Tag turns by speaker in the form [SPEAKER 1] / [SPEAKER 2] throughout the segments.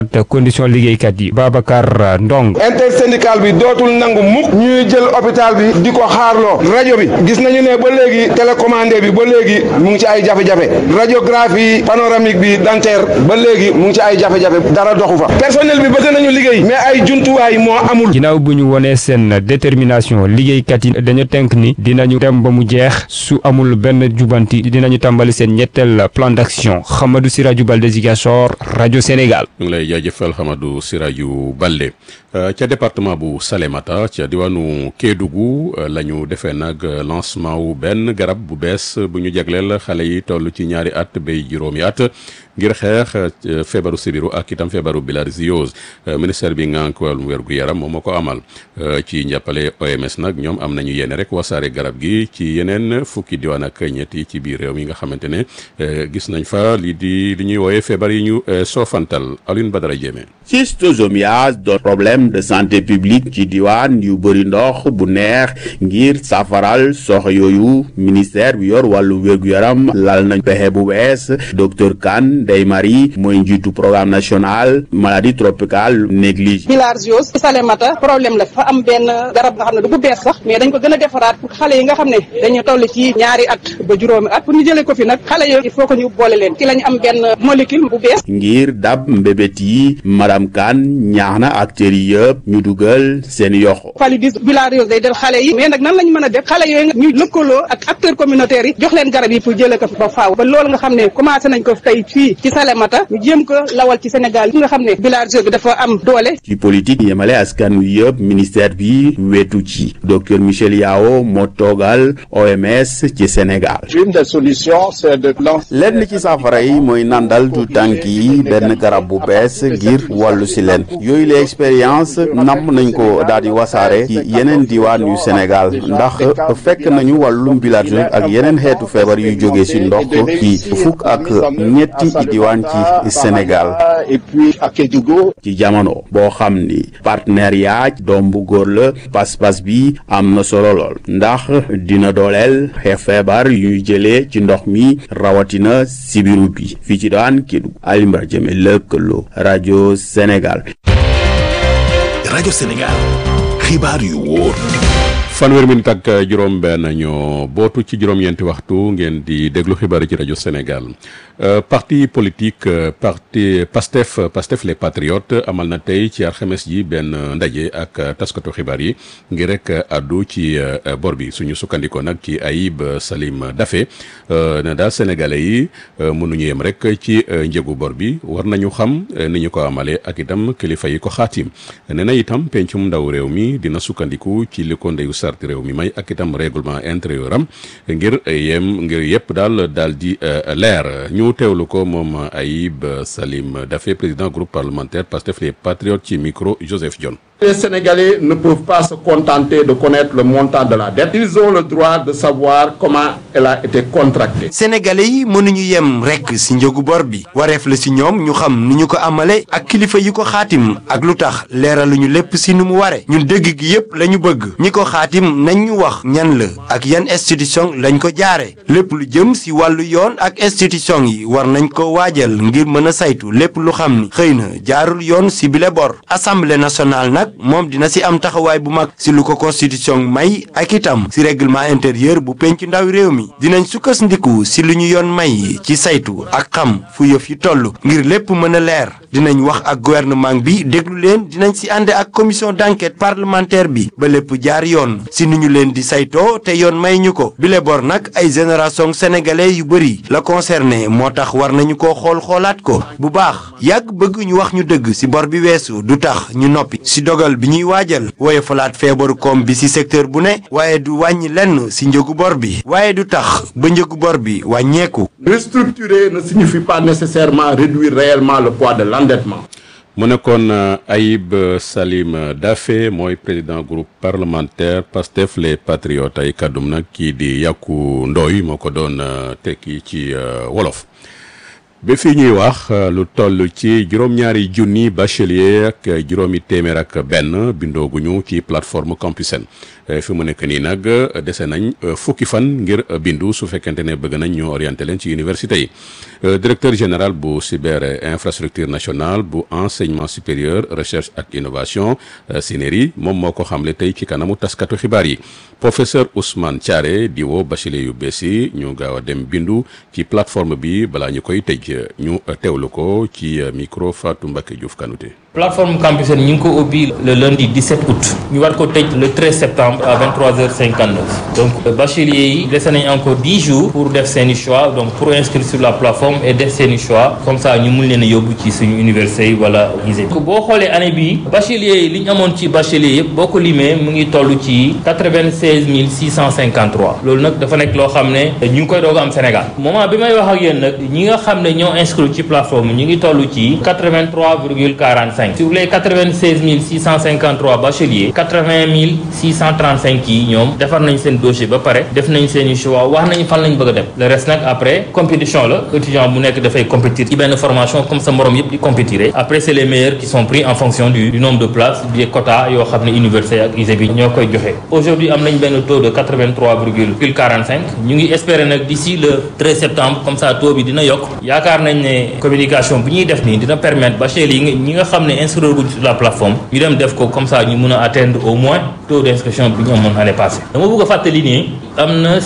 [SPEAKER 1] te condition liggéeykat yi Babacar Ndong
[SPEAKER 2] intersyndical bi dootul nangu mukk ñuy jël hôpital bi di ko xaarloo rajo bi gis nañu ne ba léegi télécommandé bi ba léegi mu ngi ci ay jafe-jafe radiographie panoramique bi dentaire ba léegi mu ngi ci ay jafe-jafe dara doxu fa personnel bi bëgg nañu liggéey mais ay jumtuwaay moo amul
[SPEAKER 1] ginnaaw bu ñu wonee seen détermination liggéeykat yi dañu tënk ni dinañu dem ba mu jeex su amul benn jubanti dinañu tàmbali seen ñetteel plan d'action Hamadou Siraju Balde Ziguinchor rajo Sénégal
[SPEAKER 3] ñu ngi lay jaajëfal Hamadou Siraju Balde ca département bu Salémata ca diwaanu Kédougou la ñu defee nag lancement wu benn garab bu bees bu ñu jagleel xale yi toll ci ñaari at bay juróomi at ngir xeex feebaru sibiru ak itam feebaru bilharziose ministère bi ngànk wàllum wérgu yaram moom moo ko amal ci njàppale OMS nag ñoom am nañu yéene rek wasaare garab gi ci yeneen fukki diwaan ak ñett yi ci biir réew mi nga xamante ne gis nañ fa li di li ñuy wooye feebar yi ñu soofantal Alioune Badara Diémé
[SPEAKER 4] schistosomiase doon problème de santé publique ci diwaan yu bëri ndox bu neex ngir safaral sox yooyu ministère bi yor wàllu wér-gu-yaram lal nañ pexe bu bees docteur Kane Ndeye Marie mooy njiitu programme national maladie tropicale négligée
[SPEAKER 5] bilharziose Salémata problème la fa am benn garab nga xam ne du bu bees sax mais dañ ko gën a defaraat pour xale yi nga xam ne dañu toll ci ñaari at ba juróomi at pour ñu jëlee ko fi nag xale yooyu il faut que ñu boole leen ci lañ am benn molécule bu bees
[SPEAKER 4] ngir dab mbébét yi madame Kane ñaax na acteurs yi yëpp ñu dugal seen yoxo
[SPEAKER 5] paludisme bilharziose day del xale yi mais nag nan lañ mën a def xale yooyu nga ñu lëkkaloo ak acteurs communautaires yi jox leen garab yi pour jëlee ko fi ba faaw ba loolu nga xam ne commencé nañ ko tey fii ci Salémata ñu jéem ko lawal ci Sénégal yi nga xam ne bilharziose bi dafa am doole
[SPEAKER 4] ci politique yemale askan wi yëpp ministère bi wetu ci docteur Michel Yao moo toogal OMS ci Sénégal
[SPEAKER 6] une des solutions c'est de
[SPEAKER 4] lenn ci saafara yi mooy nandal du tànk yi benn garab bu bees ngir wàllu si leen yooyu la expérience namm nañ ko daal di wasaare ci yeneen diwaan yu Sénégal ndax fekk nañu wàllum bilharziose ak yeneen xeetu feebar yu jóge si ndox ci fukk ak ñetti diwaan ci Sénégal
[SPEAKER 6] et puis à Kédougou
[SPEAKER 4] ci jamono boo xam ni partenariat doom bu góor la pas-pas bi am na solo lool ndax dina dooleel xeex feebar yuy jëlee ci ndox mi rawatina sibiru bi fii ci daan Kédougou Alimbra Jëme lëkkaloo rajo Sénégal
[SPEAKER 7] rajo Sénégal xibaar yu wóor
[SPEAKER 3] fanweer minute ak juróom benn ñoo bootu ci juróom-ñeenti waxtu ngeen di déglu xibaar yi ci rajo Sénégal parti politique parti Pastef Pastef les patriotes amal na tey ci alxames ji benn ndaje ak taskatu xibaar yi ngir rek addu ci bor bi suñu sukkandikoo nag ci Ayib Salim Daffé ne daal sénégalais yi mënuñu yem rek ci njëgu bor bi war nañu xam ni ñu ko amalee ak itam kilifa yi ko xaatim nee na itam pencum ndaw réew mi dina sukkandiku ci li ko ndeyu sarti réew mi may ak itam règlement intérieur am ngir yem ngir yëpp daal daal di leer ñu teewlu ko moom Ayib Salim Daffé président groupe parlementaire Pastef les Patriotes ci micro Joseph Dione
[SPEAKER 8] Les Sénégalais ne peuvent pas se contenter de connaître le montant de la dette. Ils ont le droit de savoir comment elle a été contractée.
[SPEAKER 9] Sénégalais yi mënuñu yem rekk ci njëgu bor bi wareef la ci ñoom ñu xam ni ñu ko amale ak kilifa yi ko xaatim ak lu tax leeraluñu lépp ci nu mu ware ñun dëgg gi yépp lañu bëgg ñi ko xaatim nañ ñu wax ñan la ak yan institution lañ ko jaare lépp lu jëm ci wàllu yoon ak institution yi war nañ ko waajal ngir mën a saytu lépp lu xam ni xëy na jaarul yoon ci bile bor assemblée nationale nag moom dina ci am taxawaay bu mag ci lu ko constitution may ak itam ci règlement intérieur bu penc ndaw réew mi dinañ sukkandiku ci lu ñu yoon may ci saytu ak xam fu yëf yi toll ngir lépp mën a leer dinañ wax ak gouvernement bi déglu leen dinañ ci ànd ak commission d'enquête parlementaire bi ba lépp jaar yoon ci ni ñu leen di saytoo te yoon may ñu ko bile bor nag ay génération sénégalais yu bëri la concerné moo tax war nañu ko xool xoolaat ko bu baax yàgg bëgg ñu wax ñu dëgg ci bor bi weesu du tax ñu noppi ci dogal bi ñuy waajal wooye falaat feebaru koom bi ci secteur bu ne waaye du wàññi lenn ci njëgu bor bi waaye du tax ba njëgu bor bi wàññeeku.
[SPEAKER 8] Restructurer ne signifie pas nécessairement réduire réellement le poids de l'endettement.
[SPEAKER 3] mu nekkoon Ayib Salim Daffé mooy président groupe parlementaire Pastef les Patriotes ay kàddum nag kii di Yaku Ndoy moo ko doon tekki ci wolof. ba fii ñuy wax lu toll ci juróom-ñaari junni bachelier ak juróomi téeméer ak benn bindooguñu ci plateforme Campusen fi mu nekk nii nag dese nañ fukki fan ngir bindu su fekkente ne bëgg nañ ñu orienté leen ci université yi directeur général bu cyber infrastructure nationale bu enseignement supérieur recherche ak innovation SYNERI moom moo ko xamle tey ci kanamu taskatu xibaar yi professeur Ousmane Thiaré di woo bachelier yu bees yi ñu gaaw a dem bindu ci plateforme bi balaa ñu koy tëj ñu teewlu ko ci micro Fatou Mbacké Diouf Kanouté
[SPEAKER 10] plateforme Campusen ñu ngi ko ubbi le lundi 17 août ñu war ko tëj le 13 septembre à 23h59 donc bacheliers yi dese nañ encore 10 jours pour def seeni choix donc pour inscrire sur la plateforme et def seeni choix comme ça ñu mun leen a yóbbu ci suñu université yi wala lycée boo xoolee année bii bacheliers yi li ñu amoon ci bacheliers yëpp boo ko limee mu ngi toll ci 96 653 loolu nag dafa nekk loo xam ne ñu ngi koy doog am Sénégal moment bi may wax ak yéen nag ñi nga xam ne ñoo inscrit ci plateforme ñu ngi toll ci 83 virgule 45 sur les 96 653 bacheliers 80 635 yi ñoom defar nañ seen dossier ba pare def nañ seen i choix wax nañ fan lañ bëgg a dem le reste nag après compétition la étudiant bu nekk dafay compétir ci benn formation comme sa morom yëpp di compétir après c'est les meilleurs qui sont pris en fonction du, du nombre de places des quotas yoo xam ne université ak ISEP bi ñoo koy joxe aujourd'hui am nañ benn taux de 83 virgule 45 ñu ngi espérer nag d'ici le 13 septembre comme ça taux bi dina yokk yaakaar nañ ne communication bi ñuy def nii dina permettre bacheliers yi ñi nga xam ne inscrire guñ sur la plateforme ñu dem def ko comme ça ñu mën a atteindre au moins taux d'inscription bi ñu amoon année passée dama bëgg a fàttali nii am na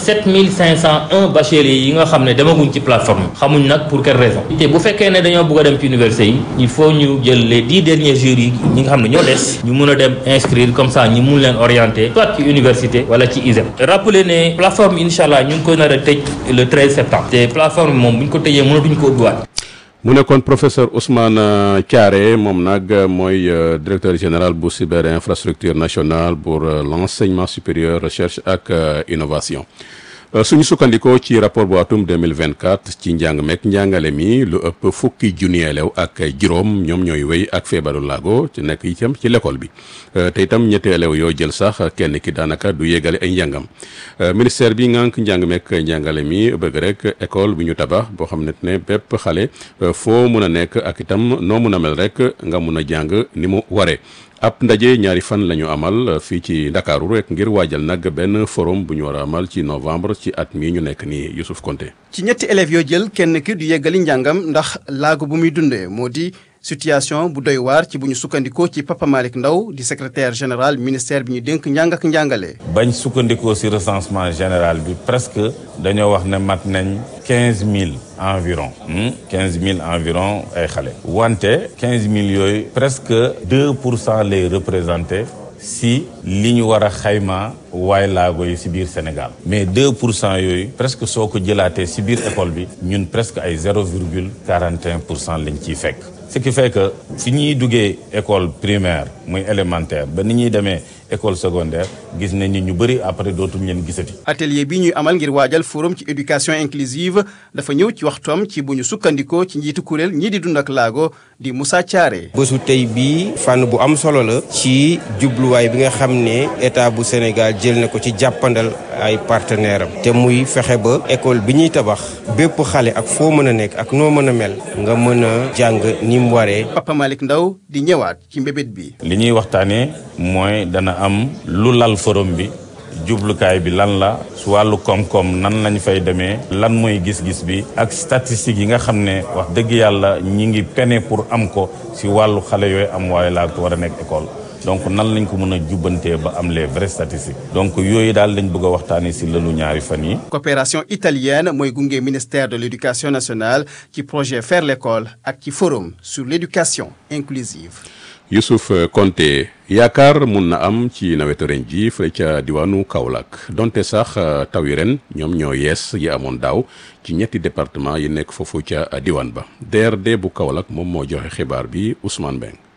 [SPEAKER 10] 7501 bacheliers yi nga xam ne demaguñ ci plateforme xamuñ nag pour quelle raison te bu fekkee ne dañoo bëgg a dem ci université yi il faut ñu jël les dix derniers jours yi ñi nga xam ne ñoo des ñu mën a dem inscrire comme ça ñu mun leen orienter soit ci université wala ci ISEP rappeler ne plateforme incha allah ñu ngi ko nar a tëj le 13 septembre te plateforme moom bu ñu ko tëjee mënatuñ ko ubbiwaat
[SPEAKER 3] mu nekkoon professeur Ousmane Thiaré moom nag mooy directeur général bu cyber infrastructure nationale pour l'enseignement supérieur recherche ak innovation suñu sukkandikoo ci rapport bu atum 2024 ci njàng mekk njàngale mi lu ëpp fukki junni elew ak juróom ñoom ñooy wéy ak feebaru laago ci nekk itam ci l'école bi te itam ñetti elew yoo jël sax kenn ki daanaka du yégale ay njàngam ministère bi ngànk njàng mekk njàngale mi bëgg rek école bi ñu tabax boo xam ne ne bépp xale foo mun a nekk ak itam noo mun a mel rek nga mun a jàng ni mu waree ab ndaje ñaari fan la ñu amal fii ci ndakaaru rek ngir waajal nag benn forum bu ñu war a amal ci novembre ci at mii ñu nekk nii Youssouf Konté
[SPEAKER 11] ci ñetti élèves yoo jël kenn ki du yeggali njàngam ndax laago bu muy dundee moo di situation bu doy waar ci bu ñu sukkandikoo ci Papa Malick Ndaw di secrétaire général ministère bi ñu dénk njàng ak njàngale.
[SPEAKER 12] bañ sukkandikoo ci recensement général bi presque dañoo wax ne mat nañ quinze mille environ quinze mille environ ay xale wante quinze mille yooyu presque deux pour cent lay représenté si li ñu war a xayma waay laago yi si biir Sénégal mais deux pour cent yooyu presque soo ko jëlaatee si biir école bi ñun presque ay zéro virgule quarante et un pour cent lañ ciy fekk ce qui fait que fi ñuy duggee école primaire muy élémentaire ba ni ñuy demee école secondaire gis nañ ni ñu bëri après dootuñ leen gisati.
[SPEAKER 11] atelier bi ñuy amal ngir waajal forum ci éducation inclusive dafa ñëw ci waxtoom ci bu ñu sukkandikoo ci njiitu kuréel ñii di dund ak laago di Moussa Thiaré.
[SPEAKER 13] bésu tey bii fànn bu am solo la. ci jubluwaay bi nga xam ne état bu Sénégal jël na ko ci jàppandal ay partenaires am. te muy fexe ba école bi ñuy tabax bépp xale ak foo mën a nekk ak noo mën a mel nga mën a jàng ni mu waree.
[SPEAKER 11] Papa Malick Ndaw di ñëwaat ci mbébét bi.
[SPEAKER 12] li ñuy waxtaanee mooy dana am lu lal forum bi jublukaay bi lan la su wàllu koom-koom nan lañ fay demee lan mooy gis-gis bi ak statistiques yi nga xam ne wax dëgg yàlla ñi ngi pene pour am ko si wàllu xale yooyu am waaye laa war a nekk école donc nan lañ ko mën a jubbantee ba am les vraies statistiques donc yooyu daal lañ bëgg a waxtaanee si lëlu ñaari fan yi
[SPEAKER 11] coopération italienne mooy gunge ministère de l'éducation nationale ci projet faire l'école ak ci forum sur l'éducation inclusive
[SPEAKER 3] Youssouf Konté yaakaar mun na am ci nawetu ren ji fële ca diwaanu Kaolack donte sax taw yi ren ñoom ñoo yees yi amoon daaw ci ñetti département yi nekk foofu ca diwaan ba DRD bu Kaolack moom moo joxe xibaar bi Ousmane Beng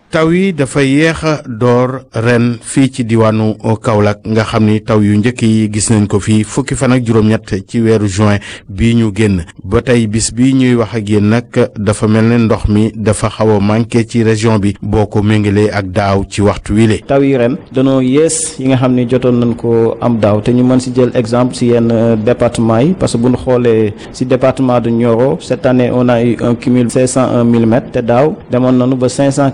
[SPEAKER 14] taw yi dafa yéex a door ren fii ci diwaanu Kaolack nga xam ni taw yu njëkk yi gis nañ ko fii fukki fan ak juróom-ñett ci weeru juin bii ñu génn ba tey bis bi ñuy wax ak yéen nag dafa mel ne ndox mi dafa xaw a manqué ci région bi boo ko méngalee ak daaw ci waxtu wile.
[SPEAKER 15] taw yi ren danoo yées yi nga xam ne jotoon nañ ko am daaw te ñu mën si jël exemple si yenn département yi parce que bu ñu xoolee si département de Nioro cette année on a eu un cumul 501 millimètres te daaw demoon nañu ba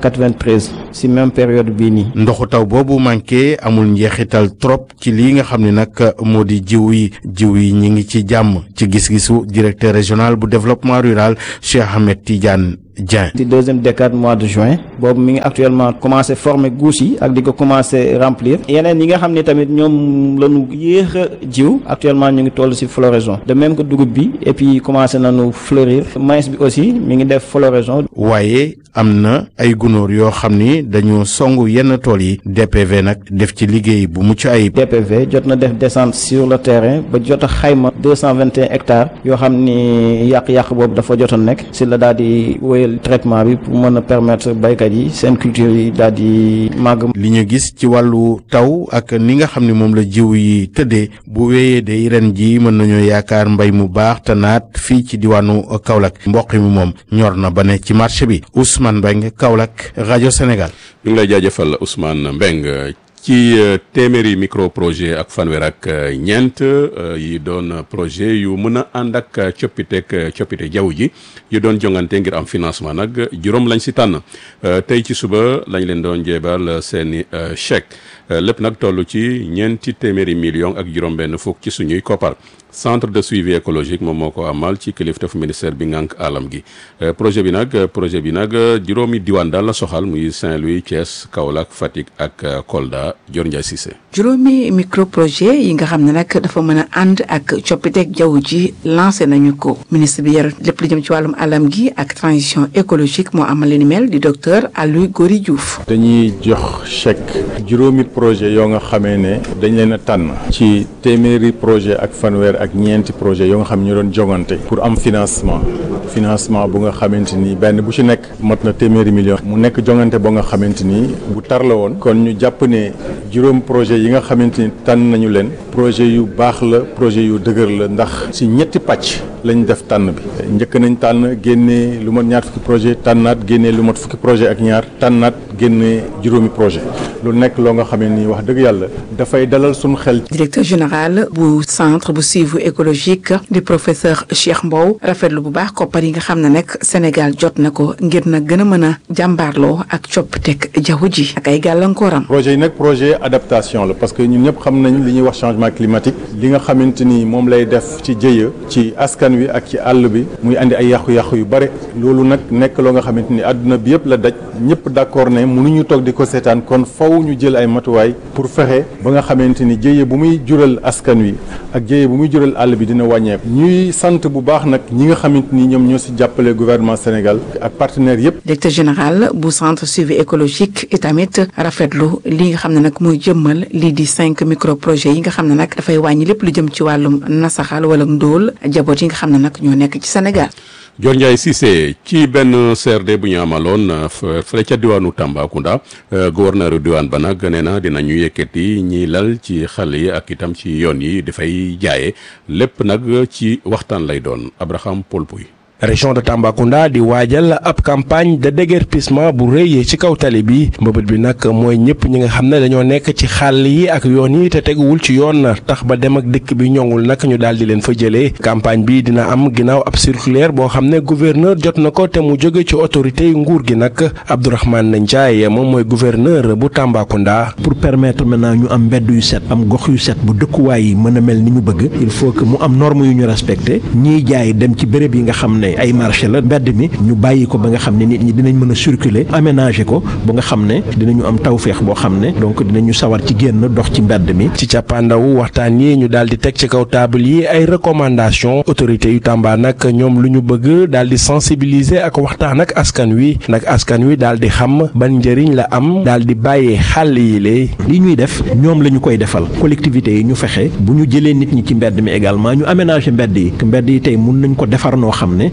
[SPEAKER 15] 593 si même période bii nii.
[SPEAKER 14] ndoxu taw boobu manqué amul njeexital trop ci lii nga xam ne nag moo di jiw yi jiw yi ñi ngi ci jàmm ci gis-gisu directeur régional bu développement rural Cheikh Ahmed Tidiane Dieng.
[SPEAKER 15] ci deuxième décade mois de juin boobu mi ngi actuellement commencé former guus yi ak di ko commencé remplir yeneen yi nga xam ne tamit ñoom lañu yéex a jiw actuellement ñu ngi toll ci floraison de même que dugub bi et puis commencé nañu fleurir maïs bi aussi mi ngi def floraison.
[SPEAKER 14] waaye am na ay gunóor yoo xam ni dañoo songu yenn tool yi DPV nag def ci liggéey bu mucc ayib.
[SPEAKER 15] DPV jot na def descente sur le terrain ba jot a xayma deux cent vingt et un hectares yoo xam ni yàq-yàq boobu dafa jotoon nekk ci la daal di wéyal traitement bi pour mën a permettre baykat yi seen culture yi daal di màgg.
[SPEAKER 14] li ñu gis ci wàllu taw ak ni nga xam ne moom la jiw yi tëddee bu wéyee de ren ji mën nañoo yaakaar mbay mu baax te naat fii ci diwaanu Kaolack mboq mi moom ñor na ba ne ci marché bi Ousmane Mbengue Kaolack rajo Sénégal.
[SPEAKER 3] ñu ngi lay jaajëfal Ousmane Mbengue ci téeméeri micro projet ak fanweer ak ñeent yi doon projet yu mën a ànd ak coppiteeg coppite jaww ji yu doon jongante ngir am financement nag juróom lañ si tànn tey ci suba lañ leen doon jéebal seeni chèque lépp nag toll ci ñeenti téeméeri million ak juróom-benn fukk ci suñuy koppar centre de suivi écologique moom moo ko amal ci kilifteef ministère bi ngànk alam gi projet bi nag projet bi nag juróomi diwaan daal la soxal muy Saint-Louis Thiès Kaolack Fatick ak Kolda Dior Ndiaye Cissé.
[SPEAKER 16] juróomi micro projet yi nga xam ne nag dafa mën a ànd ak coppiteeg jaww ji lancé nañu ko ministre bi yor lépp lu jëm ci wàllum alam gi ak transition écologique moo amal li ni mel di docteur Aliou Gory Diouf.
[SPEAKER 17] dañuy jox chèque juróomi projet yoo nga xamee ne dañ leen a tànn ci téeméeri projet ak fanweer ak ñeenti projet yoo nga xam ne ñu doon jogante pour am financement financement bu nga xamante ni benn bu ci nekk mot na téeméeri million mu nekk jongante ba nga xamante ni bu tar la woon kon ñu jàpp ne juróom projet yi nga xamante ni tànn nañu leen projet yu baax la projet yu dëgër la ndax ci ñetti pàcc lañ def tànn bi njëkk nañ tànn génnee lu mat ñaar fukki projet tànnaat génnee lu mat fukki projet ak ñaar tànnaat génnee juróomi projet lu nekk loo nga xam ne nii wax dëgg yàlla dafay dalal suñu xel.
[SPEAKER 16] directeur général bu centre bu suivi écologique di professeur Cheikh Mbow rafetlu bu baax koppar yi nga xam ne nag Sénégal jot na ko ngir na gën a mën a jàmbaarloo ak coppiteg jaww ji ak ay gàllankooram.
[SPEAKER 17] projet yi nag projet adaptation la parce que ñun ñëpp xam nañ li ñuy wax changement climatique li nga xamante ni moom lay def ci jëya ci askan wi ak ci àll bi muy andi ay yàqu-yàqu yu bare loolu nag nekk loo nga xamante ni àdduna bi yëpp la daj ñëpp d'accord ne mënuñu toog di ko seetaan kon faw ñu jël ay matuwaay pour fexe ba nga xamante ni jëye bu muy jural askan wi ak jëye bu muy jural àll bi dina wàññeeku ñuy sant bu baax nag ñi nga xamante ni ñoom ñoo si jàppale gouvernement Sénégal ak partenaires yëpp.
[SPEAKER 16] directeur général bu centre suivi écologique itamit rafetlu li nga xam ne nag mooy jëmmal lii di cinq micro projets yi nga xam ne nag dafay wàññi lépp lu jëm ci wàllum nasaxal wala ndóol jaboot yi nga xam ne nag ñoo nekk ci Sénégal.
[SPEAKER 3] Dior Ndiaye Cissé ci benn CRD bu ñu amaloon fële ca diwaanu Tambacounda gouverneur diwaan ba nag nee na dinañu yëkkati ñiy lal ci xale yi ak itam ci yoon yi dafay jaaye lépp nag ci waxtaan lay doon Abraham Paul Pouy
[SPEAKER 18] région de Tambacounda di waajal ab campagne de déguerpissement bu rëy ci kaw tali bi mbëbët bi nag mooy ñëpp ñi nga xam ne dañoo nekk ci xàll yi ak yoon yi te teguwul ci yoon tax ba dem ak dëkk bi ñoŋul nag ñu daal di leen fa jëlee campagne bi dina am ginnaaw ab circulaire boo xam ne gouverneur jot na ko te mu jóge ci autorité yu nguur gi nag Abdourahmane Ndiaye moom mooy gouverneur bu Tambacounda.
[SPEAKER 19] pour permettre maintenant ñu am mbedd yu set am gox yu set bu dëkkuwaay yi mën a mel ni ñu bëgg il faut que mu am norme yu ñu respecté ñiy jaay dem ci béréb yi nga xam ne ay marché la mbedd mi ñu bàyyi ko ba nga xam ne nit ñi dinañ mën a circuler aménager ko ba nga xam ne dinañu am tawféex boo xam ne donc dinañu sawar ci génn dox ci mbedd mi.
[SPEAKER 18] ci càppaandawu waxtaan yi ñu daal di teg ci kaw table yi ay recommandations autorités yu Tamba nag ñoom lu ñu bëgg daal di sensibiliser ak waxtaan ak askan wi nag askan wi daal di xam ban njëriñ la am daal di bàyyee xàll yi lee.
[SPEAKER 19] li ñuy def ñoom la ñu koy defal collectivités yi ñu fexe bu ñu jëlee nit ñi ci mbedd mi également ñu aménager mbedd yi mbedd yi tey mun nañ ko defar noo xam ne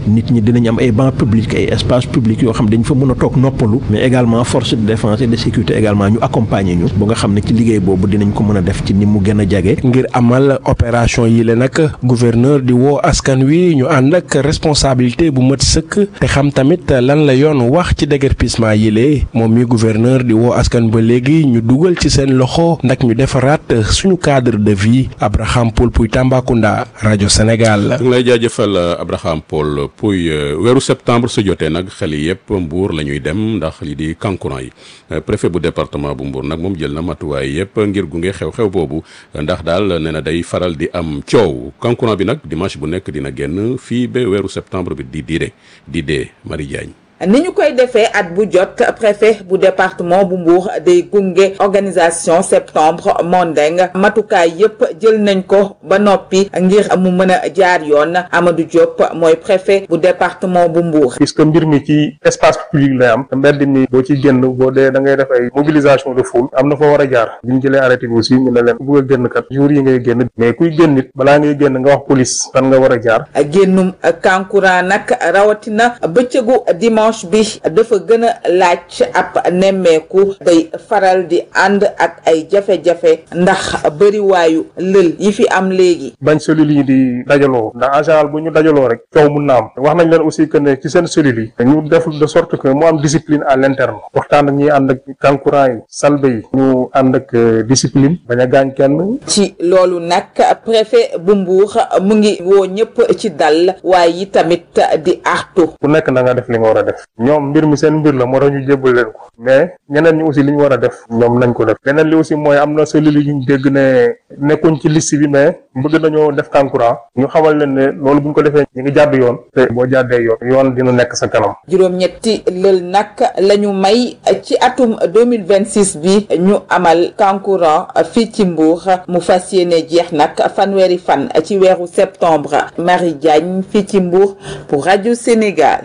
[SPEAKER 19] nit ñi dinañ am ay bancs publics ay espaces publics yoo xam dañ fa mën a toog noppalu mais également force de défense et de sécurité également ñu accompagner ñu ba nga xam ne ci liggéey boobu dinañ ko mën a def ci ni mu gën a jage
[SPEAKER 18] ngir amal opération yi le nag gouverneur di woo askan wi ñu ànd ak responsabilité bu mat sëkk te xam tamit lan la yoon wax ci déguerpissement yi le moom mi gouverneur di woo askan ba léegi ñu dugal ci seen loxo ndax ñu defaraat suñu cadre de vie Abraham Paul Puy Tambacounda rajo Sénégal.
[SPEAKER 3] ngi lay jaajëfal Abraham Paul Puy weeru septembre su jotee nag xel yëpp Mbour la ñuy dem ndax li di kankuran yi préfet bu département bu Mbour nag moom jël na matuwaay yëpp ngir gunge xew-xew boobu ndax daal nee na day faral di am coow kankuran bi nag dimanche bu nekk dina génn fii ba weeru septembre bi di diire di dee Marie Diagne.
[SPEAKER 20] ni ñu koy defee at bu jot préfet bu département bu Mbour day gunge organisation septembre Mondeng matukaay yépp jël nañ ko ba noppi ngir mu mën a jaar yoon Amadou Diop mooy préfet bu département bu Mbour.
[SPEAKER 21] puisque mbir mi ci espace public lay am te mbedd mi boo ci génn boo dee da ngay def ay mobilisation de foule am na fa war a jaar bi ñu jëlee arrêté bi aussi ñu ne leen ku bëgg a génn kat jour yi ngay génn mais kuy génn nit balaa ngay génn nga wax police fan nga war a jaar.
[SPEAKER 20] génnum kankurang nag rawatina bëccëgu dimanche. bi dafa gën a laaj ab nemmeeku day faral di ànd ak ay jafe-jafe ndax bëriwaayu lël yi fi am léegi
[SPEAKER 21] bañ cellules yi di dajaloo ndax en général bu ñu dajaloo rek coow mun na am wax nañ leen aussi que ne ci seen cellules yi ñu def de sorte que mu am discipline à l'interne waxtaan ak ñi ànd ak kankurang yi salbe yi ñu ànd ak discipline bañ a gaañ kenn
[SPEAKER 20] ci loolu nag préfet bu Mbour mu ngi woo ñëpp ci dal waaye yi tamit di artu
[SPEAKER 21] ku nekk na nga def li nga war a def ñoom mbir mi seen mbir la moo tax ñu jébbal leen ko mais ñeneen ñi aussi li ñu war a def ñoom nañ ko def leneen li aussi mooy am na cellules yu ñu dégg ne nekkuñ ci liste bi mais bëgg nañoo def kankurang ñu xamal leen ne loolu bu ñu ko defee ñu ngi jàdd yoon te boo jàddee yoon yoon dina nekk sa kanam
[SPEAKER 20] juróom-ñetti lël nag la ñu may ci atum 2026 bi ñu amal kankurang fii ci Mbour mu fas yéene jeex nag fanweeri fan ci weeru septembre Marie Diagne fii ci Mbour pour Radio Sénégal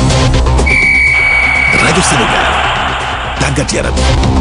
[SPEAKER 7] rajo Sénégal tàggat yaram.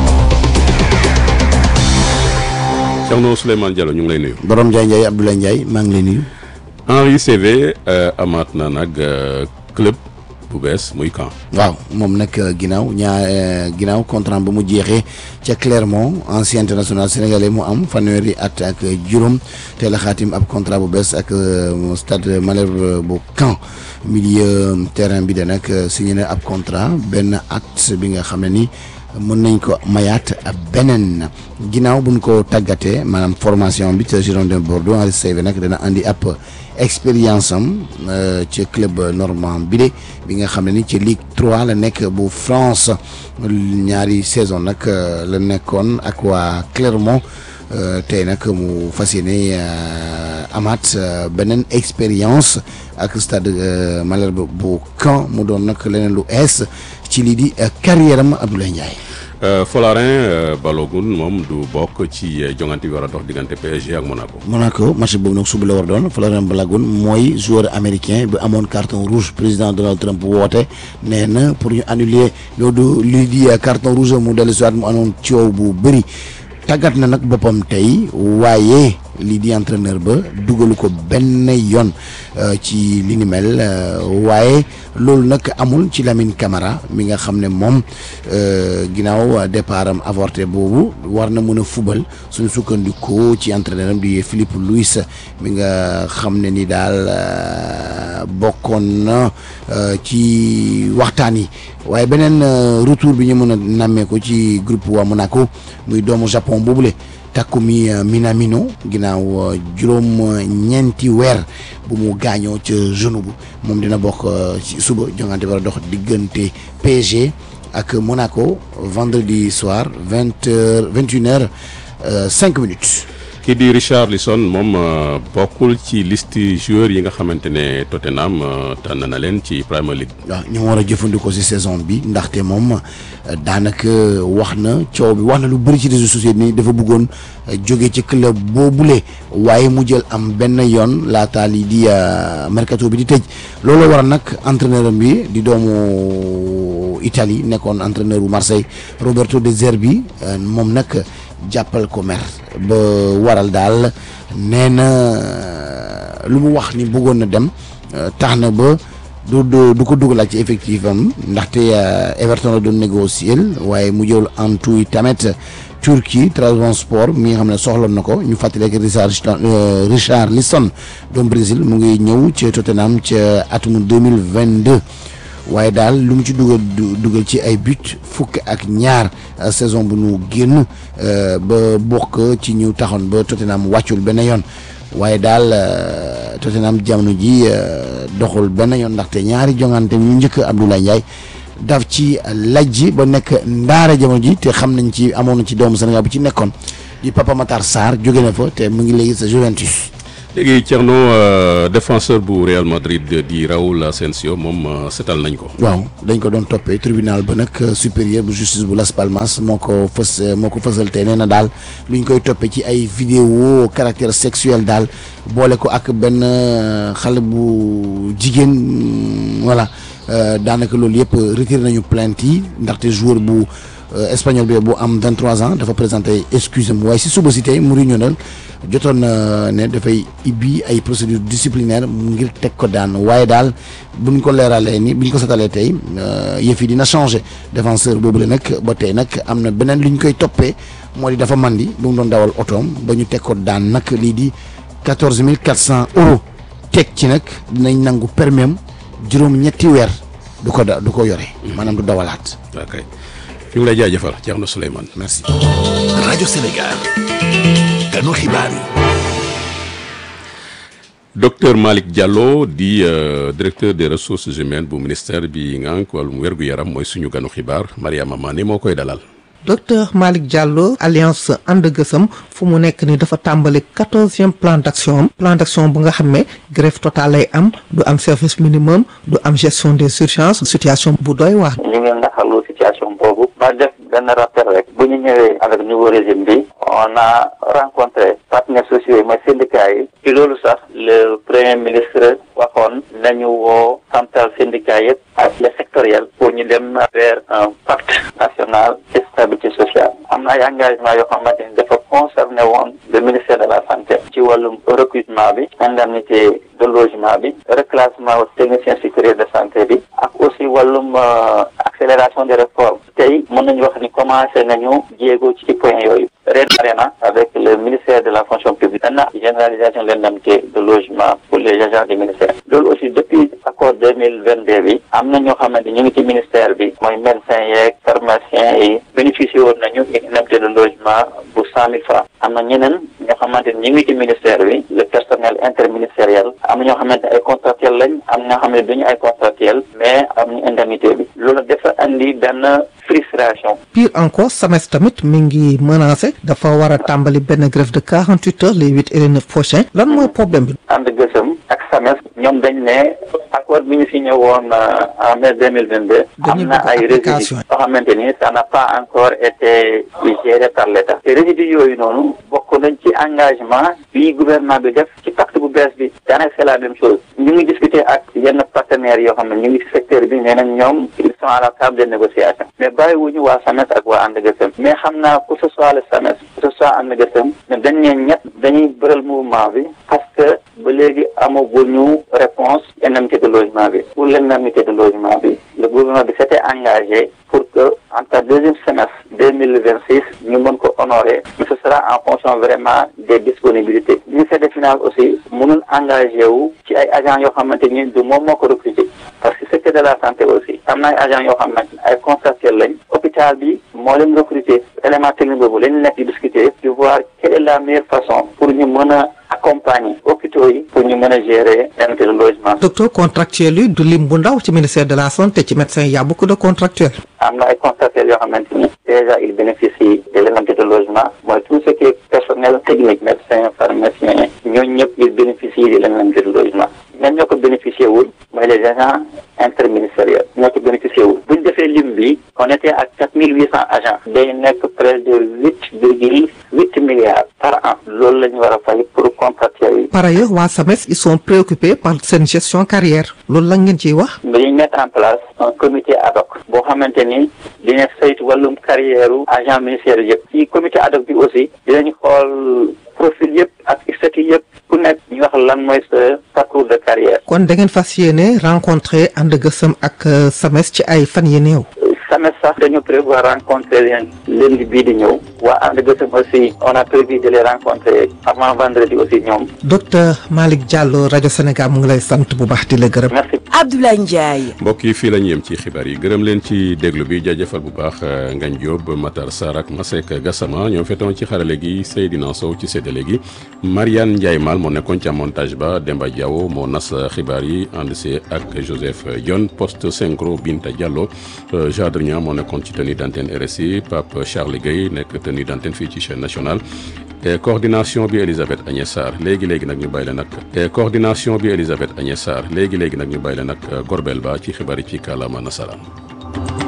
[SPEAKER 3] Thierno Souleymane Diallo ñu ngi lay nuyu.
[SPEAKER 22] borom Ndiaye Ndiaye Abdoulaye Ndiaye maa ngi lay nuyu.
[SPEAKER 3] Henri CV amaat na nag club bu bees muy camp.
[SPEAKER 22] waaw moom nag ginnaaw ñaa ginnaaw contrat ba mu jeexee ca Clermont ancien international sénégalais mu am fanweeri at ak juróom teel a xaatim ab contrat bu bees ak stade Malherbe bu Caen milieu terrain bi de nag signé na ab contrat benn acte bi nga xam ne ni. mën nañ ko mayaat beneen ginnaaw buñ ko tàggatee maanaam formation bi ca Girondin Bordeaux Henri Saivet nag dana andi ab expérience am ci club normand bi de bi nga xam ne ni ci Ligue 3 la nekk bu France ñaari saison nag la nekkoon ak waa Clermont tey nag mu fas yéene amaat beneen expérience ak stade Malherbe bu Caen mu doon nag leneen lu ees ci lii di carrière am Abdoulaye Ndiaye.
[SPEAKER 3] Folarin Balogun moom du bokk ci jongante bi war a dox diggante PSG ak Monaco.
[SPEAKER 22] Monaco match boobu nag suba la war doon Folarin Balogun mooy joueur américain bi amoon carton rouge président Donald Trump woote nee na pour ñu annuler loolu lii di carton rouge mu dellu si waat mu amoon coow bu bëri. tàggat na nag boppam tey waaye lii di entraîneur ba dugalu ko benn yoon ci li ni mel waaye loolu nag amul ci Lamine Camara mi nga xam ne moom ginnaaw départ am avorté boobu war na mën a fubal suñu sukkandikoo ci entraîneur am di Philippe Luis mi nga xam ne ni daal bokkoon na ci waxtaan yi waaye beneen retour bi ñu mën a nammee ko ci groupe waa Monaco muy doomu Japon boobule Takumi Minamino ginnaaw juróom ñeenti weer bu mu gaañoo ca genou bu moom dina bokk ci suba jongante war a dox diggante PSG ak Monaco vendredi soir vingt heures vingt une heures cinq minutes.
[SPEAKER 3] kii di Richarlison moom bokkul ci liste joueurs yi nga xamante ne Tottenham tànn na leen ci Premier League.
[SPEAKER 22] waaw ñu war a jëfandikoo ci saison bi ndaxte moom daanaka wax na coow bi wax na lu bëri ci réseaux sociaux ni dafa bëggoon jóge ci club boobule waaye mu jël am benn yoon laata lii di mercato bi di tëj loolu waral nag entraîneur bi di doomu Italie nekkoon entraîneur bu Marseille Roberto De Zerbi moom nag. jàppal ko mer ba waral daal nee na lu mu wax ni bëggoon na dem tax na ba du du du ko dugalaat ci effectif am ndaxte Everton la doon négocier waaye mu jël en tout tamit Turquie Trabzonspor mi nga xam ne soxloon na ko ñu fàttali ak Richard Richard Lisson doom Brésil mu ngi ñëw ca Tottenham ca atum deux mille vingt deux waaye daal lu mu ci dugal dugal ci ay but fukk ak ñaar saison bu ñu génn ba bokk ci ñu taxoon ba Tottenham wàccul benn yoon waaye daal Tottenham jamono ji doxul benn yoon ndaxte ñaari jongante ñu njëkk Abdoulaye Ndiaye daf ci lajji ba nekk ndaara jamono ji te xam nañ ci amoon na ci doomu Sénégal bu ci nekkoon di Papa Matar Sarr jóge na fa te mu ngi léegi sa Juventus.
[SPEAKER 3] léegi Thierno défenseur bu Real Madrid di Raúl Asensio moom setal nañ ko.
[SPEAKER 22] waaw dañ ko doon toppee tribunal ba nag supérieur bu justice bu Las Palmas moo ko fës moo ko fësal te nee na daal lu ñu koy toppee ci ay vidéo caractère sexuel daal boole ko ak benn xale bu jigéen voilà daanaka loolu yëpp retiré nañu plainte yi ndaxte joueur bu. espagnol bi bu am 23 ans dafa présenté excuse am waaye si suba si tey Mourinho nag jotoon na ne dafay ibbi ay procédure disciplinaire ngir teg ko daan waaye daal buñ ko leeralee ni buñ ko setalee tey yëf yi dina changé défenseur boobu la nag ba tey nag am na beneen lu ñu koy toppee moo di dafa mandi bu mu doon dawal otoom ba ñu teg ko daan nag lii di 14 400 euros teg ci nag dinañ nangu permis am juróom ñetti weer du ko da du ko yore maanaam du dawalaat.
[SPEAKER 3] ok ñu ngi lay jaajëfal Thierno Souleymane
[SPEAKER 22] merci.
[SPEAKER 7] rajo Sénégal ganu xibaar yi.
[SPEAKER 3] docteur Malick Diallo di directeur des ressources humaines bu ministère bi ngànk wàllum wérgu yaram mooy suñu ganu xibaar Mariama Mané moo koy dalal.
[SPEAKER 1] docteur Malick Diallo alliance ànd gësam fu mu nekk ni dafa tàmbali quatorzième plan d'action am plan d'action bu nga xam ne grève totale lay am du am service minimum du am gestion des urgences situation bu doy waar.
[SPEAKER 2] ñu ngi naxalu situation boobu ma def benn rappel rek bu ñu ñëwee avec nouveau régime bi on a rencontré partenaires sociaux yi mooy syndicats yi ci loolu sax le premier ministre waxoon nañu woo central syndicat yëpp ak les sectoriels pour ñu dem vers un pacte national de stabilité sociale am na ay engagement yoo xamante ni dafa concerné woon le ministère de la santé ci wàllum recrutement bi indemnité de logement bi reclassement technicien supérieur de santé bi ak aussi wàllum accélération des réformes tey mën nañu wax ni commencé nañu jéego ci point yooyu ren na avec le ministère de la fonction publique dana généralisation de l'indemnité de logement pour les agents du ministère loolu aussi depuis accord deux mille vingt deux bi am na ñoo xamante ñu ngi ci ministère bi mooy médecin yeeg pharmacien yi bénéficié woon nañu une indemnité de logement bu cent mille francs am na ñeneen ñoo xamante ni ñu ngi ci ministère bi le personnel interministériel am na ñoo xamante ne ay contractuel lañ am na ñoo xam ne duñu ay contractuel mais am ñu indemnité bi loolu dafa andi benn frustration
[SPEAKER 1] pire encore SAMES tamit mi ngi menacé dafa war a tàmbali benn grève de quarante huit heures les huit et les neuf prochains lan mooy problème bi.
[SPEAKER 2] ànd gësëm ak SAMES ñoom dañ ne accord bi ñu signé woon en mai deux mille vingt deux am na ay résidus yoo xamante ni ça n'a pas encore été géré par l'État te résidus yooyu noonu bokk nañ ci engagement bi gouvernement bi def ci pacte bu bees bi daanaka c'est la même chose ñu ngi discuter ak yenn partenaires yoo xam ne ñu ngi ci secteur bi nee nañ ñoom ils sont à la table de négociation mais bàyyiwuñu waa SAMES ak waa ànd gësëm mais xam naa que ce soit le SAMES que ce soit ànd gësëm ne dañ ne ñett dañuy bëral mouvement bi parce que ba léegi amaguñu réponse indemnité de logement bi pour l'indemnité de logement bi le gouvernement bi s'était engagé pour que entre deuxième semestre deux mille vingt six ñu mën ko honorer mais ce sera en fonction vraiment des disponibilités ministère des finances aussi mënul engagé wu ci ay agents yoo xamante ni du moom moo ko recruter parce que secteur de la santé aussi am na ay agents yoo xamante ay contractuels lañ hôpital bi moo leen recruter élément technique boobu lañ nekk di discuter di voir quelle est la meilleure façon pour ñu mën a accompagner hôpitaux yi pour ñu mën a gérer indemnité de logement.
[SPEAKER 1] docteur contractuel yi du lim bu ndaw ci ministère de la santé ci médecin y a beaucoup de contractuels.
[SPEAKER 2] am na ay contractuels yoo xamante ni déjà ils bénéficient de l'indemnité de logement mooy tout ce qui est personnel technique médecin pharmacien ñooñu ñëpp ils bénéficient de l'indemnité de logement ñan ñoo ko bénéficié wul mooy les agents interministériels ñoo ko bénéficié wul bu ñu defee lim bi on était à quatre mille huit cents agents day nekk près de huit virgule huit milliards par an loolu la ñu war a fay pour contractuels yi.
[SPEAKER 1] par ailleurs waa SAMES ils sont préoccupés par seen gestion carrière loolu la ngeen ciy wax.
[SPEAKER 2] dañuy mettre en place un comité ad hoc boo xamante ni dina saytu wàllum carrière agent ministériel yëpp ci comité ad hoc bi aussi dinañ xool profil yëpp ak seet yi yëpp ku nekk ñu wax lan mooy sa parcours de carrière
[SPEAKER 1] kon da ngeen fas yéene rencontré ànd gësëm ak SAMES ci ay fan yi néew.
[SPEAKER 2] SAMES sax dañu prévoir rencontrer leen lundi bii di ñëw waa ànd gësëm aussi on a prévu de les rencontrer avant vendredi aussi ñoom.
[SPEAKER 1] docteur Malick Diallo rajo Sénégal mu ngi lay sant bu baax di la gërëm.
[SPEAKER 2] merci.
[SPEAKER 5] Abdoulaye Ndiaye.
[SPEAKER 3] mbokk yi fii la ñu yem ci xibaar yi gërëm leen ci déglu bi jaajëfal bu baax Ngagne Diop Matar Sarr ak Masek Gassama ñoo fetoon ci xarale gi Seydina Sow ci séddale gi Mariane Ndiaye Mal moo nekkoon ca montage ba Demba Diawo moo nas xibaar yi ànd see ak Joseph Dione poste synchro Binta Diallo Jadrien moo nekkoon ci tenue d'antenne RSI Pape Charles Gueye nekk tenue d'antenne fii ci chaîne nationale et coordination bi Elisabeth Agnès Sarr léegi léegi nag ñu bàyyi leen ak et coordination bi Elisabeth Agnès Sarr léegi léegi nag ñu bàyyi leen ak Gorbel Ba ci xibaar yi ci kàllaama nasaraan